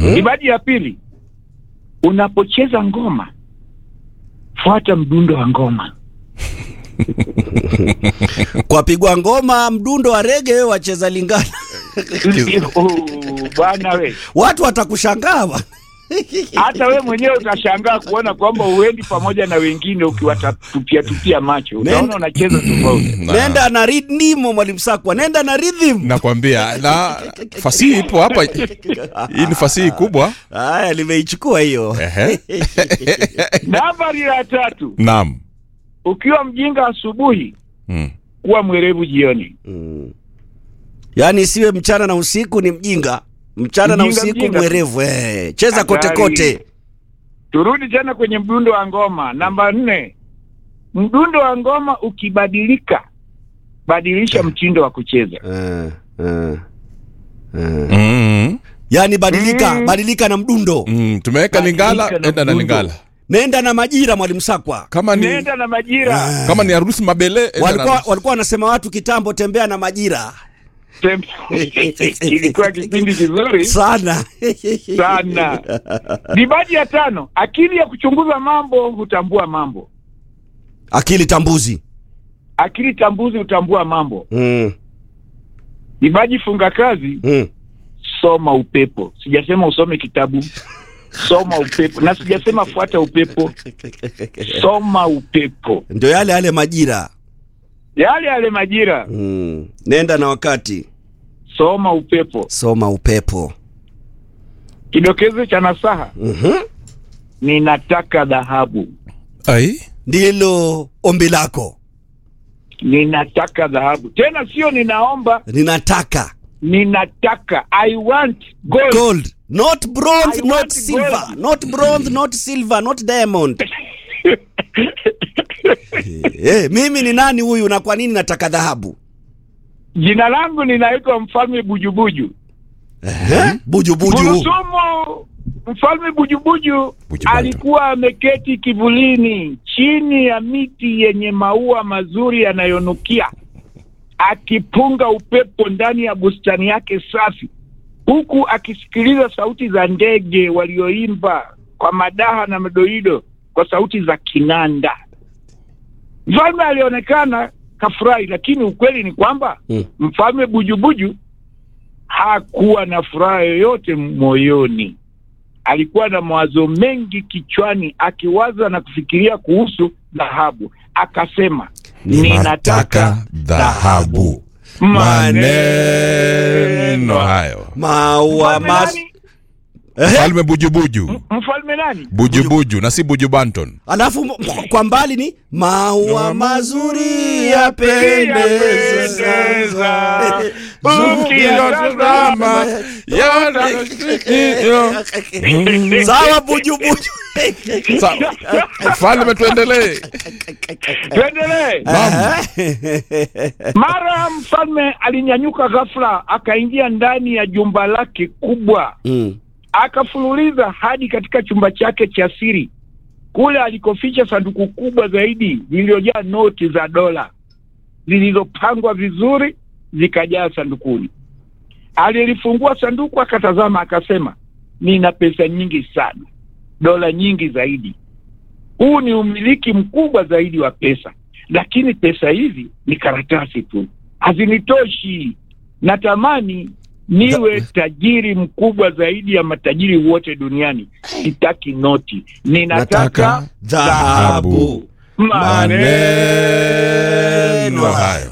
Ibadi ya pili, unapocheza ngoma fuata mdundo wa ngoma. Kwa pigwa ngoma mdundo wa rege, wewe wacheza Lingala, Oh, Bwana we, watu watakushangaa bwana. hata we mwenyewe utashangaa kuona kwamba uendi pamoja na wengine ukiwatupia tupia macho, utaona unacheza tofauti. Na- Nenda na ridimo, mwalimu Sakwa, nenda na rhythm. nakwambia na fasihi ipo hapa hii ni fasihi kubwa Haya, nimeichukua hiyo. Ehe. Nambari ya tatu, naam ukiwa mjinga asubuhi, mm. kuwa mwerevu jioni. Mm. Yaani isiwe mchana na usiku ni mjinga, mchana na Mjinga, usiku mjinga. mwerevu. Eh, cheza Hatari. kote kote. Turudi tena kwenye mdundo wa ngoma. Namba nne, mdundo wa ngoma ukibadilika, badilisha mtindo wa kucheza. Eh, eh, eh. Mm. Yaani badilika, Mm. badilika na mdundo. Mm. tumeweka Badilika lingala na enda na mdundo. lingala Nenda na majira, mwalimu Sakwa. kama ni Nenda na majira. kama ni harusi mabele enda na Walikuwa harusi. walikuwa wanasema watu kitambo, tembea na majira Tem- Ilikuwa kipindi kizuri sana sana. Dibadi ya tano, akili ya kuchunguza mambo hutambua mambo. akili tambuzi. Akili tambuzi hutambua mambo. Mm, Dibaji funga kazi, mm. soma upepo. Sijasema usome kitabu, soma upepo, na sijasema fuata upepo, soma upepo. Ndio yale yale majira. Yale yale majira, Mm. Nenda na wakati, soma upepo. soma upepo. Kidokezo cha nasaha, Mhm. ninataka dhahabu, ai Ndilo ombi lako, ninataka dhahabu. Tena sio ninaomba, ninataka ninataka. I want gold. gold, not bronze, I not want silver, gold. not bronze, not silver, not diamond. Eh, mimi ni nani huyu na kwa nini nataka dhahabu? Jina langu ninaitwa Mfalme Bujubuju. Eh? Buju buju. Gurusumu Mfalme Bujubuju Bujubantu. alikuwa ameketi kivulini chini ya miti yenye maua mazuri yanayonukia, akipunga upepo ndani ya bustani yake safi, huku akisikiliza sauti za ndege walioimba kwa madaha na madoido kwa sauti za kinanda. Mfalme alionekana kafurahi, lakini ukweli ni kwamba Mm. mfalme Bujubuju hakuwa na furaha yoyote moyoni. Alikuwa na mawazo mengi kichwani, akiwaza na kufikiria kuhusu dhahabu. Akasema, ninataka dhahabu maneno hayo Maua Mfalme mas... nani? falme bujubuju Mfalme nani? bujubuju na si buju banton Alafu m- kwa mbali ni maua mazuri yapendeza. Ukiyatazama, Sawa buju buju. Sawa. falme tuendelee Tuendelee. Mara mfalme alinyanyuka ghafla, akaingia ndani ya jumba lake kubwa Mm. akafululiza hadi katika chumba chake cha siri kule alikoficha sanduku kubwa zaidi lililojaa noti za dola zilizopangwa vizuri zikajaa sandukuni. Alilifungua sanduku akatazama, akasema, nina pesa nyingi sana, dola nyingi zaidi. Huu ni umiliki mkubwa zaidi wa pesa, lakini pesa hizi ni karatasi tu, hazinitoshi. Natamani niwe tajiri mkubwa zaidi ya matajiri wote duniani. Sitaki noti, ninataka Nataka dhahabu. maneno hayo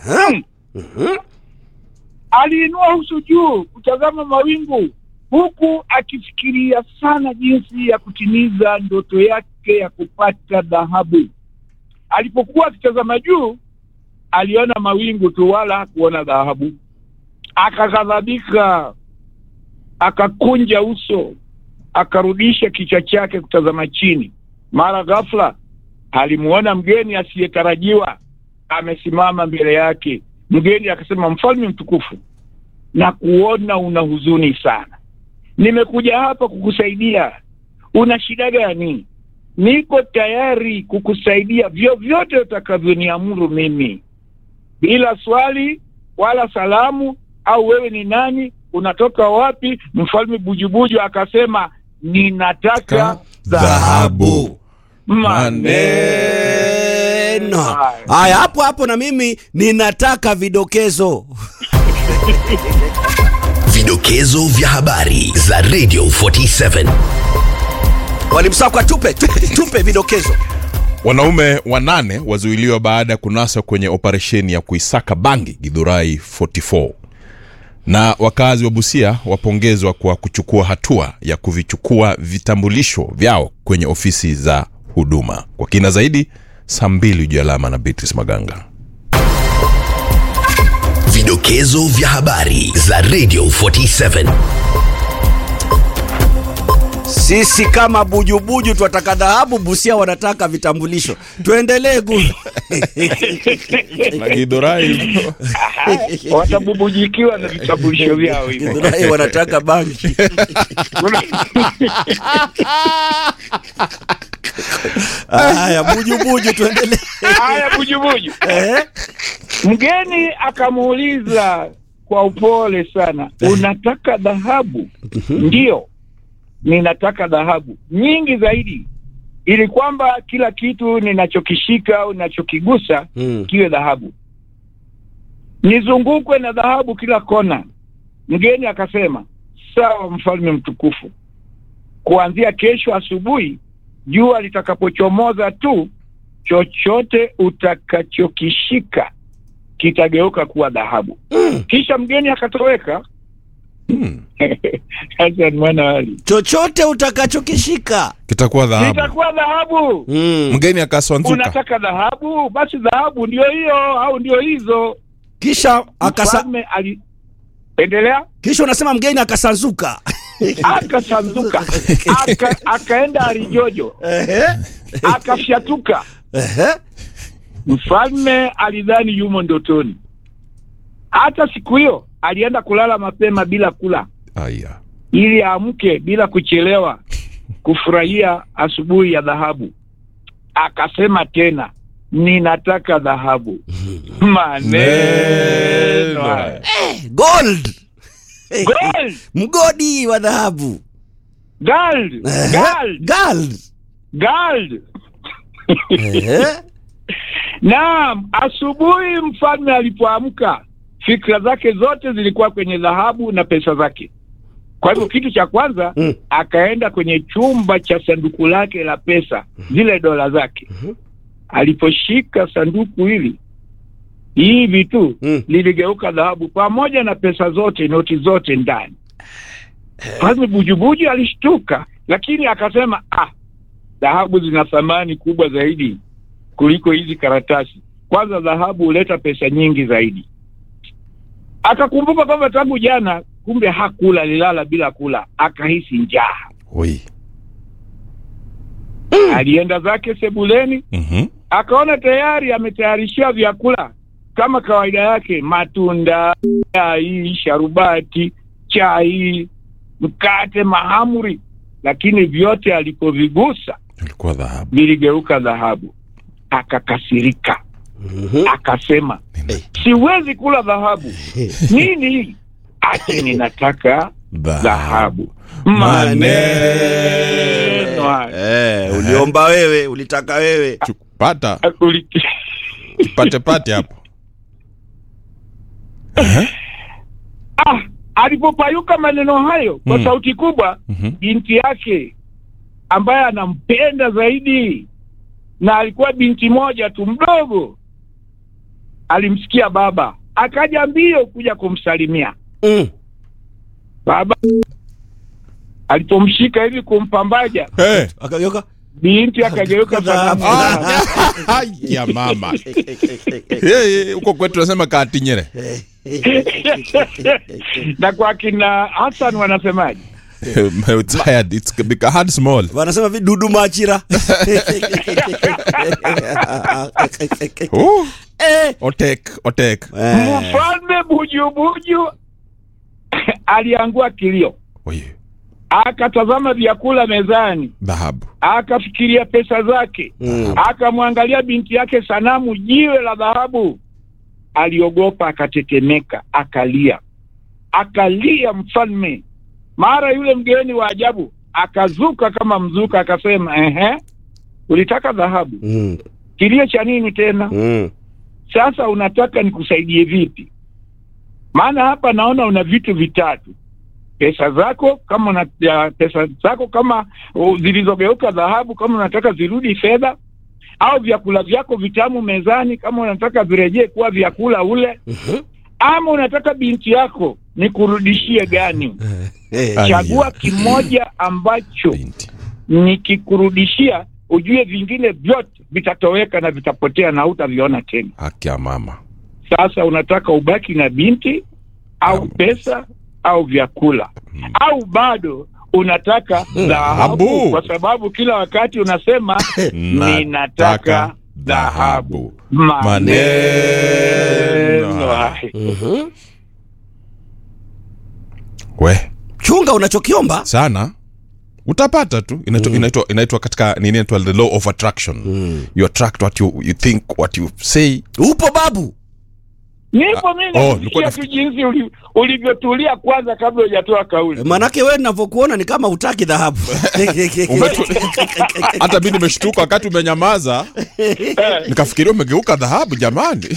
Aliinua uso juu kutazama mawingu, huku akifikiria sana jinsi ya kutimiza ndoto yake ya kupata dhahabu. Alipokuwa akitazama juu, aliona mawingu tu, wala hakuona dhahabu. Akaghadhabika, akakunja uso, akarudisha kichwa chake kutazama chini. Mara ghafla alimuona mgeni asiyetarajiwa amesimama mbele yake. Mgeni akasema, mfalme mtukufu, na kuona una huzuni sana. Nimekuja hapa kukusaidia. Una shida gani? Niko tayari kukusaidia vyovyote utakavyoniamuru mimi, bila swali wala salamu au wewe ni nani unatoka wapi? Mfalme Bujubuju akasema ninataka Dhahabu. maneno. Neno. Haya, hapo hapo na mimi ninataka vidokezo. Vidokezo vya habari za Radio 47. Walimsakwa tupe, tupe, tupe vidokezo. Wanaume wanane wazuiliwa baada ya kunaswa kwenye operesheni ya kuisaka bangi Githurai 44 na wakazi wa Busia wapongezwa kwa kuchukua hatua ya kuvichukua vitambulisho vyao kwenye ofisi za huduma. Kwa kina zaidi, saa mbili juu alama na Beatrice Maganga. Vidokezo vya habari za Radio 47. Sisi kama bujubuju twataka dhahabu, Busia wanataka vitambulisho. Tuendelee gu Na Githurai Watabubujikiwa na vitambulisho vyao hivyo. Githurai wanataka bangi. Haya, bujubuju tuendelee. Haya, Bujubuju. Eh? Mgeni akamuuliza kwa upole sana, unataka dhahabu? Ndiyo, ninataka dhahabu nyingi zaidi, ili kwamba kila kitu ninachokishika au ninachokigusa Mm. kiwe dhahabu, nizungukwe na dhahabu kila kona. Mgeni akasema, sawa, mfalme mtukufu, kuanzia kesho asubuhi jua litakapochomoza tu, chochote utakachokishika kitageuka kuwa dhahabu. Kisha mgeni akatoweka. hmm, Hassan mwana wali, Chochote utakachokishika. kitakuwa dhahabu. itakuwa dhahabu. Mm. Mgeni akaswanzuka. Unataka dhahabu? Basi dhahabu ndio hiyo au ndio hizo. Kisha akasa, Mfalme aliendelea kisha unasema mgeni akasanzuka. akasanzuka aka, akaenda Arijojo Ehe. akafyatuka. Ehe. Mfalme alidhani yumo ndotoni. Hata siku hiyo alienda kulala mapema bila kula, Aya. ili aamke bila kuchelewa kufurahia asubuhi ya dhahabu. Akasema tena, ninataka dhahabu. Maneno haya. Gold. Gold, Mgodi wa dhahabu. gold, Ehe. gold, Gold. gold. Ehe. Naam, asubuhi mfalme alipoamka, fikra zake zote zilikuwa kwenye dhahabu na pesa zake. Kwa hivyo kitu cha kwanza Mm. akaenda kwenye chumba cha sanduku lake la pesa, zile dola zake. Aliposhika sanduku hili hivi tu Mm. liligeuka dhahabu pamoja na pesa zote, noti zote ndani. Mfalme Bujubuju alishtuka, lakini akasema ah, dhahabu zina thamani kubwa zaidi kuliko hizi karatasi. Kwanza dhahabu huleta pesa nyingi zaidi. Akakumbuka kwamba tangu jana kumbe hakula, alilala bila kula, akahisi njaa. Oi. Alienda zake sebuleni, Mhm. akaona tayari ametayarishia vyakula kama kawaida yake, matunda, chai, sharubati, chai, mkate, mahamri, lakini vyote alipovigusa Ilikuwa dhahabu. viligeuka dhahabu. Akakasirika, Mhm. akasema siwezi kula dhahabu. Nini hii? Ati ninataka dhahabu. Maneno haya. Eh, uliomba wewe, ulitaka wewe. Chu- Pata Uli- pate pate hapo. Ah, alipopayuka maneno hayo kwa Mm. sauti kubwa, Mhm. binti yake ambaye anampenda zaidi na alikuwa binti moja tu mdogo, alimsikia baba, akaja mbio kuja kumsalimia Mm. baba. Alipomshika hivi kumpambaja, Eh. Akageuka. binti akageuka Dhahabu. sanamu. Ah, ya mama. Yeye huko kwetu tunasema katinyere. na kwa kina Hassan wanasemaje? It's hard. It's become hard small. Wanasema vidudu machira. Oh, Eh. otek, otek. Eh. Mfalme Bujubuju aliangua kilio, Oye, akatazama vyakula mezani, dhahabu. akafikiria pesa zake, Mm. akamwangalia binti yake sanamu, jiwe la dhahabu. Aliogopa, akatetemeka, akalia. akalia mfalme. Mara yule mgeni wa ajabu akazuka kama mzuka, akasema ehe, ulitaka dhahabu, Mm. kilio cha nini tena? Mm. Sasa unataka nikusaidie vipi? Maana hapa naona una vitu vitatu: pesa zako kama una, ya, pesa zako kama uh, zilizogeuka dhahabu, kama unataka zirudi fedha, au vyakula vyako vitamu mezani, kama unataka virejee kuwa vyakula ule, Mhm. ama unataka binti yako nikurudishie gani? Eh. Aya. Chagua kimoja ambacho Binti. nikikurudishia, ujue vingine vyote vitatoweka na vitapotea na hutaviona tena. haki ya mama Sasa unataka ubaki na binti au Naam. pesa au vyakula au bado unataka dhahabu, Dhahabu. kwa sababu kila wakati unasema ninataka dhahabu. Maneno Maneno haya. haya. Mhm. we chunga unachokiomba sana utapata tu inaitwa inaitwa inaitwa katika nini inaitwa the law of attraction you attract what you, you think what you say upo babu Nipo mimi Oh, nilikuwa nakusikia tu jinsi uli- ulivyotulia kwanza kabla hujatoa kauli. manake wewe ninavyokuona ni kama utaki dhahabu Umetu- hata mi nimeshtuka wakati umenyamaza nikafikiria umegeuka dhahabu jamani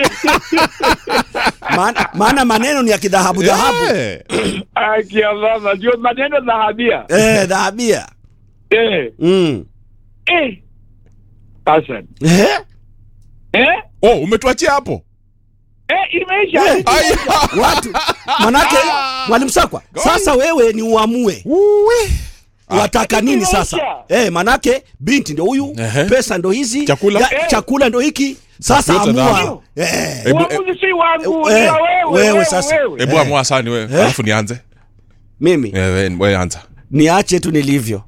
maana, maana maneno ni ya kidhahabu dhahabu Eh. Akia baba, ndio maneno dhahabia. eh, dhahabia Eh, mm. eh. Hassan. eh? Eh? oh umetuachia hapo Eh, imeisha. Eh. Aya. watu manake mwalimu sakwa sasa wewe ni uamue wataka nini sasa eh, manake binti ndo huyu Ehe. pesa ndo hizi Chakula. ya- chakula ndo hiki sasa Yote amua dhahabu. eh. Ebu- Uamuzi si wangu, Eh, ni wa wewe, wewe wewe, sasa. wewe. hebu amua sani wewe alafu nianze mimi Eh, we, we anza niache tu nilivyo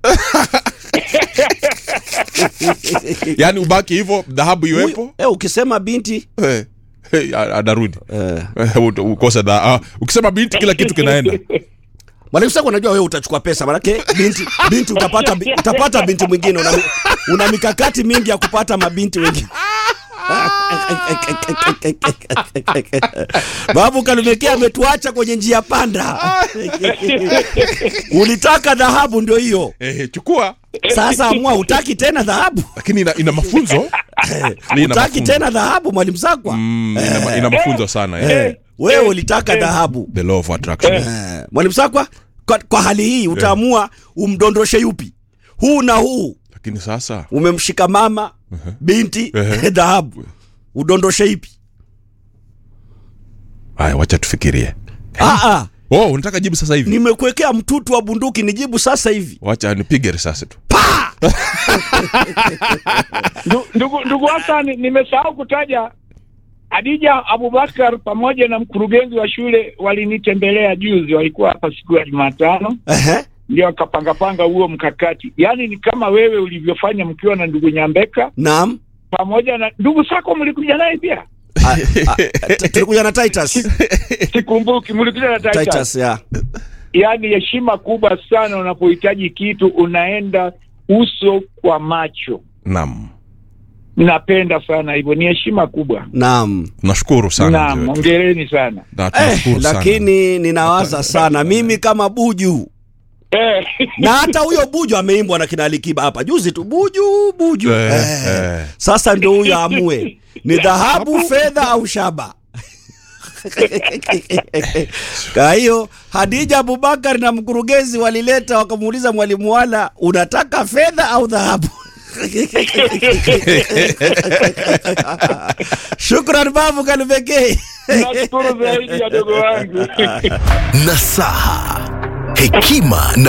yaani ubaki hivyo dhahabu iwepo eh, ukisema binti Eh, eh, a- anarudi eh. Eh, ut- ukose dha ah, ukisema binti kila kitu kinaenda mwalimu sakwa unajua wewe utachukua pesa manake binti binti utapata bi- utapata binti mwingine una, mi- una mikakati mingi ya kupata mabinti wengine babu kalumekea ametuacha kwenye njia panda ulitaka dhahabu ndio hiyo eh, chukua sasa amua utaki tena dhahabu lakini ina, ina mafunzo Ni ina utaki mafunzo. tena dhahabu mwalimu sakwa Mm, ina, ma- ina mafunzo sana eh. eh, wewe ulitaka dhahabu the law of attraction Eh, mwalimu sakwa kwa, kwa hali hii utaamua umdondoshe yupi huu na huu lakini sasa umemshika mama binti Ehe. dhahabu udondoshe ipi haya wacha tufikirie Ah, ah, oh unataka jibu sasa hivi nimekuwekea mtutu wa bunduki nijibu sasa hivi wacha nipige risasi tu Ndu- ndugu ndugu Hassan, nimesahau kutaja Adija Abubakar pamoja na mkurugenzi wa shule walinitembelea juzi, walikuwa hapa siku ya Jumatano, Ehe. ndio wakapangapanga huo mkakati. Yaani ni kama wewe ulivyofanya mkiwa na ndugu Nyambeka naam pamoja na ndugu Sako, mlikuja naye pia? Ah, ah, t- tulikuja na titus Sikumbuki, mlikuja na Titus. titus ya Yaani heshima kubwa sana, unapohitaji kitu unaenda uso kwa macho. naam Napenda sana hivyo, ni heshima kubwa. naam nashukuru sana Naam, mzee wetu. hongereni sana. Na eh, tunashukuru sana. lakini ninawaza sana mimi kama buju Eh. na hata huyo buju ameimbwa na kina Alikiba hapa juzi tu buju buju Eh, eh. eh. Sasa ndio huyo amue ni dhahabu, fedha au shaba. Kwa hiyo Hadija Abubakar na mkurugenzi walileta wakamuuliza mwalimu wala, unataka fedha au dhahabu? Shukran babu Kalubekei. Nashukuru zaidi ya dogo wangu. Nasaha, hekima na